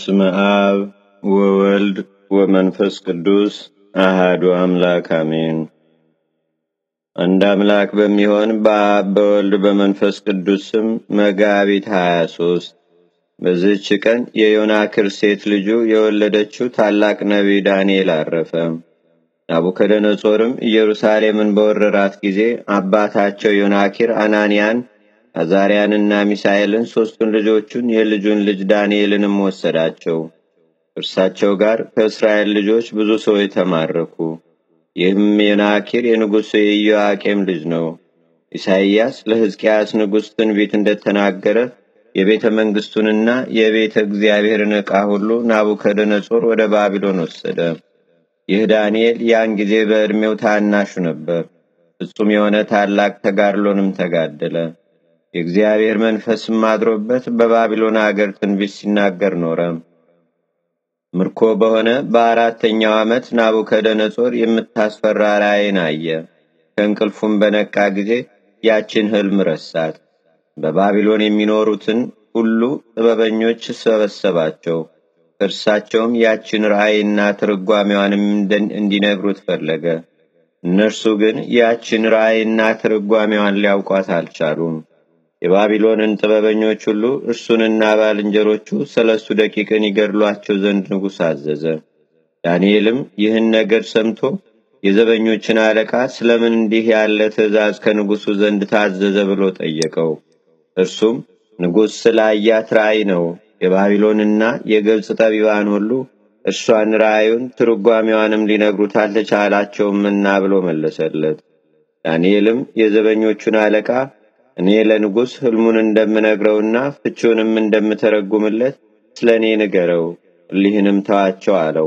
በስመ አብ ወወልድ ወመንፈስ ቅዱስ አሃዱ አምላክ አሜን። አንድ አምላክ በሚሆን በአብ በወልድ በመንፈስ ቅዱስ ስም መጋቢት ሀያ ሶስት በዚህች ቀን የዮናክር ሴት ልጁ የወለደችው ታላቅ ነቢይ ዳንኤል አረፈ። ናቡከደነጾርም ኢየሩሳሌምን በወረራት ጊዜ አባታቸው ዮናኪር አናንያን አዛርያንና ሚሳኤልን ሦስቱን ልጆቹን የልጁን ልጅ ዳንኤልንም ወሰዳቸው። እርሳቸው ጋር ከእስራኤል ልጆች ብዙ ሰዎች ተማረኩ። ይህም የናኪር የንጉሡ የኢዮአቄም ልጅ ነው። ኢሳይያስ ለሕዝቅያስ ንጉሥ ትንቢት እንደተናገረ የቤተ መንግሥቱንና የቤተ እግዚአብሔርን ዕቃ ሁሉ ናቡከደነጾር ወደ ባቢሎን ወሰደ። ይህ ዳንኤል ያን ጊዜ በዕድሜው ታናሹ ነበር። ፍጹም የሆነ ታላቅ ተጋድሎንም ተጋደለ። የእግዚአብሔር መንፈስም አድሮበት በባቢሎን አገር ትንቢት ሲናገር ኖረ። ምርኮ በሆነ በአራተኛው ዓመት ናቡከደነጾር የምታስፈራ ራእይን አየ። ከእንቅልፉም በነቃ ጊዜ ያችን ሕልም ረሳት። በባቢሎን የሚኖሩትን ሁሉ ጥበበኞች ሰበሰባቸው። እርሳቸውም ያችን ራእይና ትርጓሜዋንም እንዲነግሩት ፈለገ። እነርሱ ግን ያችን ራእይና ትርጓሜዋን ሊያውቋት አልቻሉም። የባቢሎንን ጥበበኞች ሁሉ እርሱንና ባልንጀሮቹ ሰለስቱ ደቂቅን ይገድሏቸው ዘንድ ንጉሥ አዘዘ። ዳንኤልም ይህን ነገር ሰምቶ የዘበኞችን አለቃ ስለምን እንዲህ ያለ ትእዛዝ ከንጉሡ ዘንድ ታዘዘ ብሎ ጠየቀው። እርሱም ንጉሥ ስላያት ራእይ ነው። የባቢሎንና የግብፅ ጠቢባን ሁሉ እርሷን ራእዩን ትርጓሜዋንም ሊነግሩት አልተቻላቸውምና ብሎ መለሰለት። ዳንኤልም የዘበኞቹን አለቃ እኔ ለንጉሥ ሕልሙን እንደምነግረውና ፍቺውንም እንደምተረጉምለት ስለ እኔ ንገረው፣ እሊህንም ተዋቸው አለው።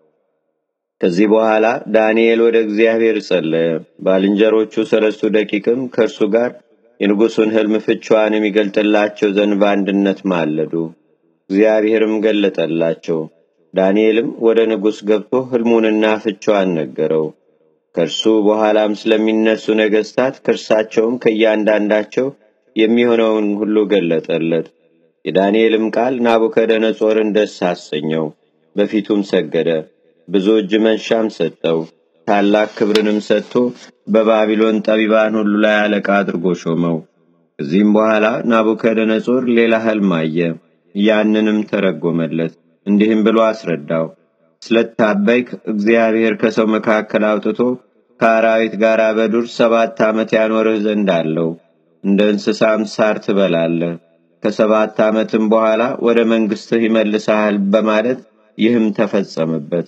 ከዚህ በኋላ ዳንኤል ወደ እግዚአብሔር ጸለየ። ባልንጀሮቹ ሰለስቱ ደቂቅም ከእርሱ ጋር የንጉሡን ሕልም ፍቺዋንም ይገልጥላቸው ዘንድ በአንድነት ማለዱ። እግዚአብሔርም ገለጠላቸው። ዳንኤልም ወደ ንጉሥ ገብቶ ሕልሙንና ፍቺዋን ነገረው። ከእርሱ በኋላም ስለሚነሱ ነገሥታት ከእርሳቸውም ከእያንዳንዳቸው የሚሆነውን ሁሉ ገለጠለት። የዳንኤልም ቃል ናቡከደነጾርን ደስ አሰኘው፣ በፊቱም ሰገደ። ብዙ እጅ መንሻም ሰጠው። ታላቅ ክብርንም ሰጥቶ በባቢሎን ጠቢባን ሁሉ ላይ አለቃ አድርጎ ሾመው። ከዚህም በኋላ ናቡከደነጾር ሌላ ሕልም አየ። ያንንም ተረጎመለት፣ እንዲህም ብሎ አስረዳው። ስለታበይክ እግዚአብሔር ከሰው መካከል አውጥቶ ከአራዊት ጋር በዱር ሰባት ዓመት ያኖርህ ዘንድ አለው። እንደ እንስሳም ሳር ትበላለህ። ከሰባት ዓመትም በኋላ ወደ መንግሥትህ ይመልስሃል በማለት ይህም ተፈጸመበት።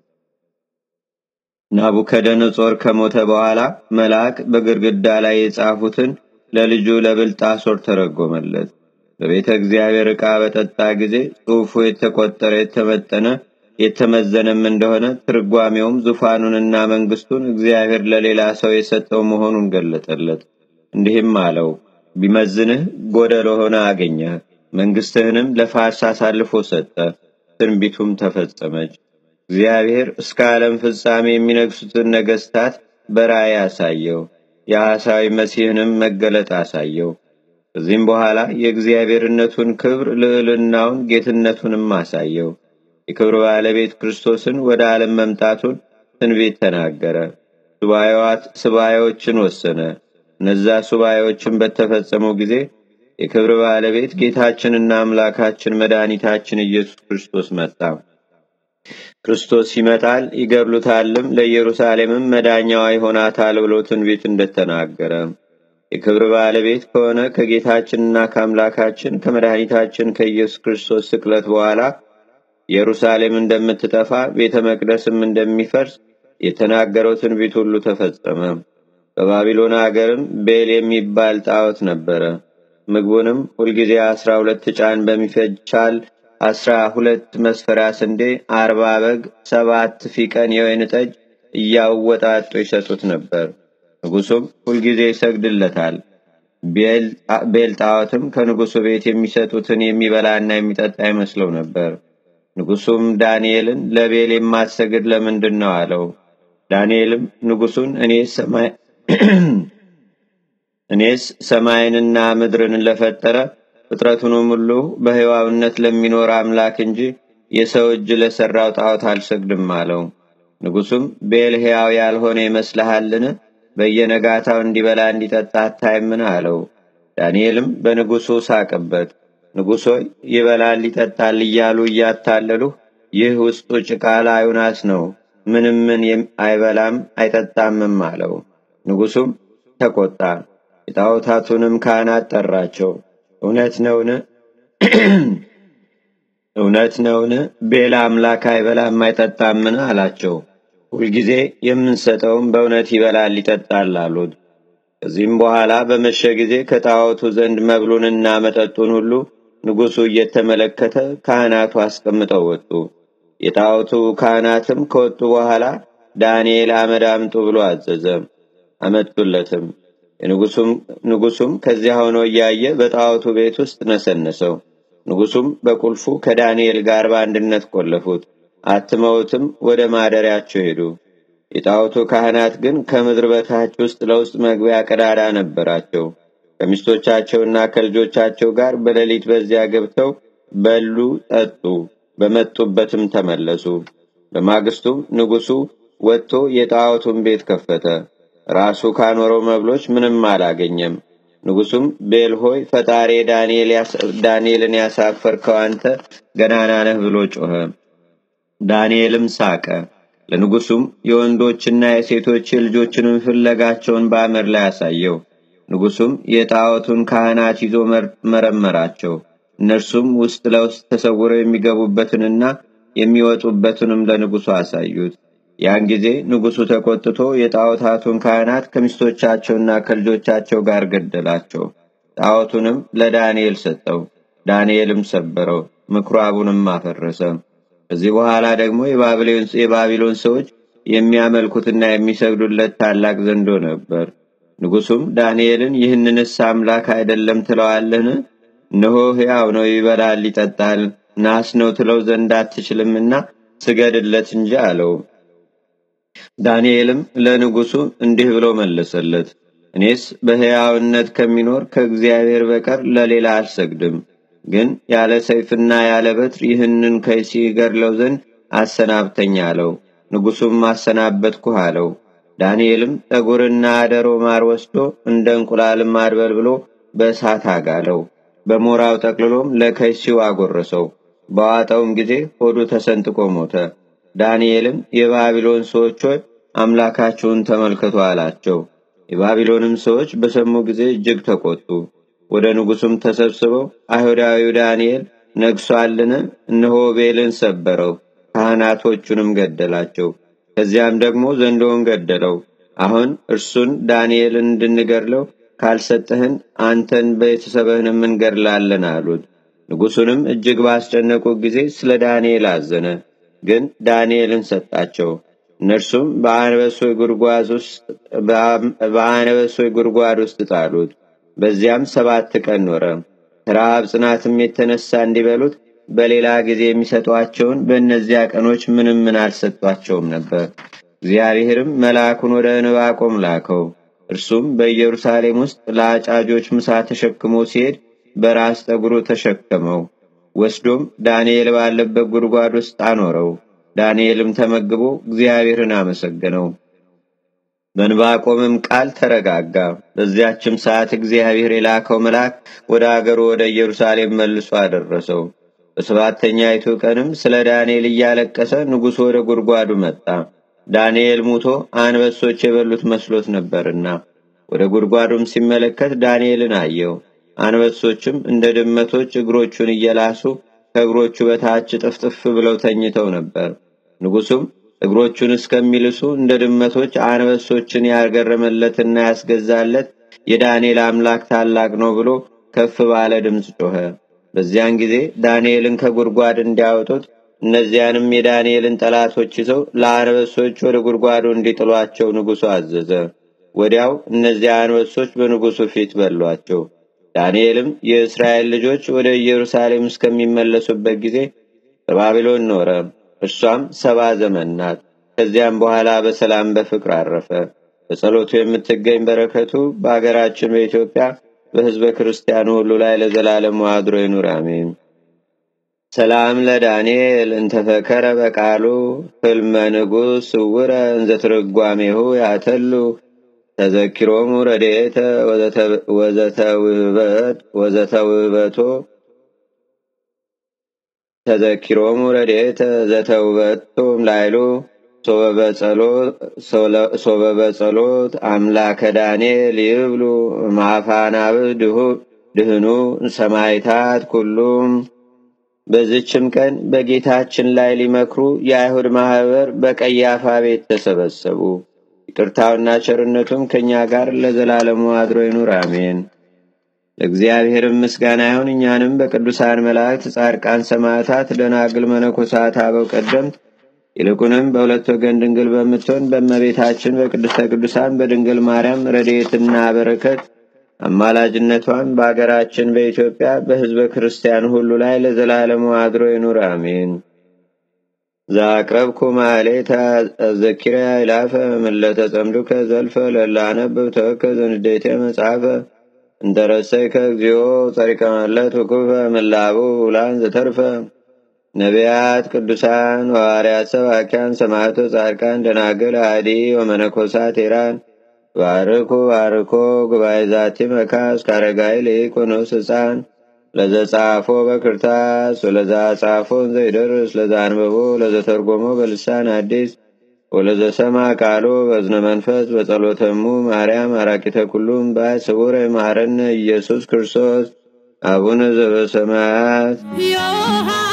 ናቡከደነጾር ከሞተ በኋላ መልአክ በግድግዳ ላይ የጻፉትን ለልጁ ለብልጣሶር ተረጎመለት። በቤተ እግዚአብሔር ዕቃ በጠጣ ጊዜ ጽሑፉ የተቆጠረ የተመጠነ የተመዘነም እንደሆነ ትርጓሜውም ዙፋኑንና መንግስቱን እግዚአብሔር ለሌላ ሰው የሰጠው መሆኑን ገለጠለት። እንዲህም አለው፣ ቢመዝንህ ጎደሎ ሆነ አገኘህ፣ መንግስትህንም ለፋርስ አሳልፎ ሰጠ። ትንቢቱም ተፈጸመች። እግዚአብሔር እስከ ዓለም ፍጻሜ የሚነግሱትን ነገስታት በራእይ አሳየው። የሐሳዊ መሲህንም መገለጥ አሳየው። ከዚህም በኋላ የእግዚአብሔርነቱን ክብር፣ ልዕልናውን፣ ጌትነቱንም አሳየው። የክብር ባለቤት ክርስቶስን ወደ ዓለም መምጣቱን ትንቢት ተናገረ። ሱባኤዎችን ወሰነ። እነዛ ሱባኤዎችን በተፈጸሙ ጊዜ የክብር ባለቤት ጌታችንና አምላካችን መድኃኒታችን ኢየሱስ ክርስቶስ መጣ። ክርስቶስ ይመጣል ይገድሉታልም፣ ለኢየሩሳሌምም መዳኛዋ ይሆናታል ብሎ ትንቢት እንደተናገረ የክብር ባለቤት ከሆነ ከጌታችንና ከአምላካችን ከመድኃኒታችን ከኢየሱስ ክርስቶስ ስቅለት በኋላ ኢየሩሳሌም እንደምትጠፋ ቤተ መቅደስም እንደሚፈርስ የተናገረው ትንቢት ሁሉ ተፈጸመ። በባቢሎን አገርም ቤል የሚባል ጣዖት ነበረ። ምግቡንም ሁልጊዜ አስራ ሁለት ጫን በሚፈቻል አስራ ሁለት መስፈሪያ ስንዴ፣ አርባ በግ፣ ሰባት ፊቀን የወይን ጠጅ እያወጣጡ ይሰጡት ነበር። ንጉሱም ሁልጊዜ ይሰግድለታል። ቤል ጣዖትም ከንጉሱ ቤት የሚሰጡትን የሚበላና የሚጠጣ ይመስለው ነበር። ንጉሱም ዳንኤልን ለቤል የማትሰግድ ለምንድን ነው አለው። ዳንኤልም ንጉሱን እኔስ ሰማይንና ምድርን ለፈጠረ ፍጥረቱንም ሁሉ በሕያውነት ለሚኖር አምላክ እንጂ የሰው እጅ ለሠራው ጣዖት አልሰግድም አለው። ንጉሡም ቤል ሕያው ያልሆነ ይመስልሃልን? በየነጋታው እንዲበላ እንዲጠጣ አታይምን? አለው። ዳንኤልም በንጉሡ ሳቅበት። ንጉሥ ሆይ ይበላል ይጠጣል እያሉ እያታለሉህ፣ ይህ ውስጡ ጭቃ ላዩ ናስ ነው፣ ምንም ምን አይበላም አይጠጣምም አለው። ንጉሡም ተቆጣ። የጣዖታቱንም ካህናት ጠራቸው። እውነት ነውን? እውነት ነውን? ቤላ አምላክ አይበላም አይጠጣምን? አላቸው። ሁልጊዜ የምንሰጠውም በእውነት ይበላል ይጠጣል አሉት። ከዚህም በኋላ በመሸ ጊዜ ከጣዖቱ ዘንድ መብሉንና መጠጡን ሁሉ ንጉሡ እየተመለከተ ካህናቱ አስቀምጠው ወጡ። የጣዖቱ ካህናትም ከወጡ በኋላ ዳንኤል አመድ አምጡ ብሎ አዘዘ። አመጡለትም። ንጉሡም ከዚያ ሆኖ እያየ በጣዖቱ ቤት ውስጥ ነሰነሰው። ንጉሡም በቁልፉ ከዳንኤል ጋር በአንድነት ቆለፉት። አትመውትም ወደ ማደሪያቸው ሄዱ። የጣዖቱ ካህናት ግን ከምድር በታች ውስጥ ለውስጥ መግቢያ ቀዳዳ ነበራቸው። ከሚስቶቻቸውና ከልጆቻቸው ጋር በሌሊት በዚያ ገብተው በሉ፣ ጠጡ፣ በመጡበትም ተመለሱ። በማግስቱም ንጉሡ ወጥቶ የጣዖቱን ቤት ከፈተ። ራሱ ካኖረው መብሎች ምንም አላገኘም። ንጉሡም ቤል ሆይ ፈጣሪ ዳንኤልን ያሳፈርከው አንተ ገናና ነህ ብሎ ጮኸ። ዳንኤልም ሳቀ። ለንጉሡም የወንዶችና የሴቶች የልጆችንም ፍለጋቸውን በአመድ ላይ አሳየው። ንጉሡም የጣዖቱን ካህናት ይዞ መረመራቸው። እነርሱም ውስጥ ለውስጥ ተሰውረው የሚገቡበትንና የሚወጡበትንም ለንጉሡ አሳዩት። ያን ጊዜ ንጉሡ ተቆጥቶ የጣዖታቱን ካህናት ከሚስቶቻቸውና ከልጆቻቸው ጋር ገደላቸው። ጣዖቱንም ለዳንኤል ሰጠው። ዳንኤልም ሰበረው፣ ምኩራቡንም አፈረሰ። ከዚህ በኋላ ደግሞ የባቢሎን ሰዎች የሚያመልኩትና የሚሰግዱለት ታላቅ ዘንዶ ነበር። ንጉሡም ዳንኤልን ይህንንስ አምላክ አይደለም ትለዋለህን? እነሆ ሕያው ነው፣ ይበላል፣ ይጠጣል፣ ናስ ነው ትለው ዘንድ አትችልምና ስገድለት እንጂ አለው። ዳንኤልም ለንጉሡ እንዲህ ብሎ መለሰለት፣ እኔስ በሕያውነት ከሚኖር ከእግዚአብሔር በቀር ለሌላ አልሰግድም። ግን ያለ ሰይፍና ያለ በትር ይህንን ከይሲ ገድለው ዘንድ አሰናብተኝ አለው። ንጉሡም አሰናበትኩህ አለው። ዳንኤልም ጠጉርና አደሮ ማር ወስዶ እንደ እንቁላልም አድበል ብሎ በእሳት አጋለው። በሞራው ጠቅልሎም ለከይሲው አጎረሰው። በዋጠውም ጊዜ ሆዱ ተሰንጥቆ ሞተ። ዳንኤልም የባቢሎን ሰዎች ሆይ አምላካቸውን ተመልከቱ አላቸው። የባቢሎንም ሰዎች በሰሙ ጊዜ እጅግ ተቆጡ። ወደ ንጉሡም ተሰብስበው አይሁዳዊው ዳንኤል ነግሷልን? እነሆ ቤልን ሰበረው፣ ካህናቶቹንም ገደላቸው። ከዚያም ደግሞ ዘንዶውን ገደለው። አሁን እርሱን ዳንኤልን እንድንገድለው ካልሰጠህን አንተን ቤተሰብህንም እንገድላለን አሉት። ንጉሡንም እጅግ ባስጨነቁ ጊዜ ስለ ዳንኤል አዘነ፣ ግን ዳንኤልን ሰጣቸው። እነርሱም በአነበሶይ ጉድጓድ ውስጥ ጣሉት። በዚያም ሰባት ቀን ኖረ። ከረሃብ ጽናትም የተነሳ እንዲበሉት በሌላ ጊዜ የሚሰጧቸውን በእነዚያ ቀኖች ምንም ምን አልሰጧቸውም ነበር። እግዚአብሔርም መልአኩን ወደ ዕንባቆም ላከው። እርሱም በኢየሩሳሌም ውስጥ ለአጫጆች ምሳ ተሸክሞ ሲሄድ በራስ ጠጉሩ ተሸከመው። ወስዶም ዳንኤል ባለበት ጉድጓድ ውስጥ አኖረው። ዳንኤልም ተመግቦ እግዚአብሔርን አመሰገነው። በዕንባቆምም ቃል ተረጋጋ። በዚያችም ሰዓት እግዚአብሔር የላከው መልአክ ወደ አገሩ ወደ ኢየሩሳሌም መልሶ አደረሰው። በሰባተኛይቱ ቀንም ስለ ዳንኤል እያለቀሰ ንጉሡ ወደ ጉድጓዱ መጣ። ዳንኤል ሙቶ አንበሶች የበሉት መስሎት ነበርና፣ ወደ ጉድጓዱም ሲመለከት ዳንኤልን አየው። አንበሶችም እንደ ድመቶች እግሮቹን እየላሱ ከእግሮቹ በታች ጥፍጥፍ ብለው ተኝተው ነበር። ንጉሡም እግሮቹን እስከሚልሱ እንደ ድመቶች አንበሶችን ያገረመለትና ያስገዛለት የዳንኤል አምላክ ታላቅ ነው ብሎ ከፍ ባለ ድምፅ ጮኸ። በዚያን ጊዜ ዳንኤልን ከጉድጓድ እንዲያወጡት እነዚያንም የዳንኤልን ጠላቶች ይዘው ለአንበሶች ወደ ጉድጓዱ እንዲጥሏቸው ንጉሡ አዘዘ። ወዲያው እነዚያ አንበሶች በንጉሡ ፊት በሏቸው። ዳንኤልም የእስራኤል ልጆች ወደ ኢየሩሳሌም እስከሚመለሱበት ጊዜ በባቢሎን ኖረ። እርሷም ሰባ ዘመን ናት። ከዚያም በኋላ በሰላም በፍቅር አረፈ። በጸሎቱ የምትገኝ በረከቱ በአገራችን በኢትዮጵያ በሕዝበ ክርስቲያኑ ሁሉ ላይ ለዘላለሙ አድሮ ይኑር፣ አሜን። ሰላም ለዳንኤል እንተፈከረ በቃሉ ህልመ ንጉሥ ስውረ እንዘትርጓሜሁ ያተሉ ተዘኪሮሙ ረድኤተ ወዘተውህበቶ ተዘኪሮሙ ረድኤተ ዘተውበቶም ላይሉ ሶበ በጸሎት አምላከ ዳንኤል ይብሉ ማፋናብህ ድህኑ ሰማይታት ኩሉም። በዝችም ቀን በጌታችን ላይ ሊመክሩ የአይሁድ ማህበር በቀያፋ ቤት ተሰበሰቡ። ይቅርታውና ቸርነቱም ከእኛ ጋር ለዘላለሙ አድሮ ይኑር፣ አሜን። ለእግዚአብሔርም ምስጋና ይሁን። እኛንም በቅዱሳን መላእክት፣ ጻድቃን፣ ሰማዕታት፣ ደናግል፣ መነኮሳት፣ አበው ቀደምት ይልቁንም በሁለት ወገን ድንግል በምትሆን በእመቤታችን በቅድስተ ቅዱሳን በድንግል ማርያም ረድኤትና በረከት አማላጅነቷን በአገራችን በኢትዮጵያ በሕዝበ ክርስቲያን ሁሉ ላይ ለዘላለሙ አድሮ ይኑር፣ አሜን። ዛቅረብኩ ማሌታ አዘኪረ ይላፈ ምለተ ጸምዱከ ዘልፈ ለላነብብ ተወከ ዘንዴቴ መጽሐፈ እንተረሰይከ እግዚኦ ጸሪቀ መለት ውኩፈ ምላቡ ውላን ዘተርፈ ነቢያት፣ ቅዱሳን፣ ሐዋርያት፣ ሰባኪያን፣ ሰማዕቶ፣ ጻድቃን፣ ደናግል፣ አዲ ወመነኮሳት ኢራን ባርኩ ባርኮ ጉባኤ ዛቲ መካስ ካረጋይ ሊቁኑስ ህፃን ለዘጻፎ በክርታስ ወለዛ ጻፎን ዘይደርስ ለዛ አንበቦ ለዘተርጎሞ በልሳን አዲስ ወለዘሰማ ቃሎ በዝነ መንፈስ በጸሎተሙ ማርያም አራቂተ ኩሉም ባይ ስቡረ ማረነ ኢየሱስ ክርስቶስ አቡነ ዘበሰማያት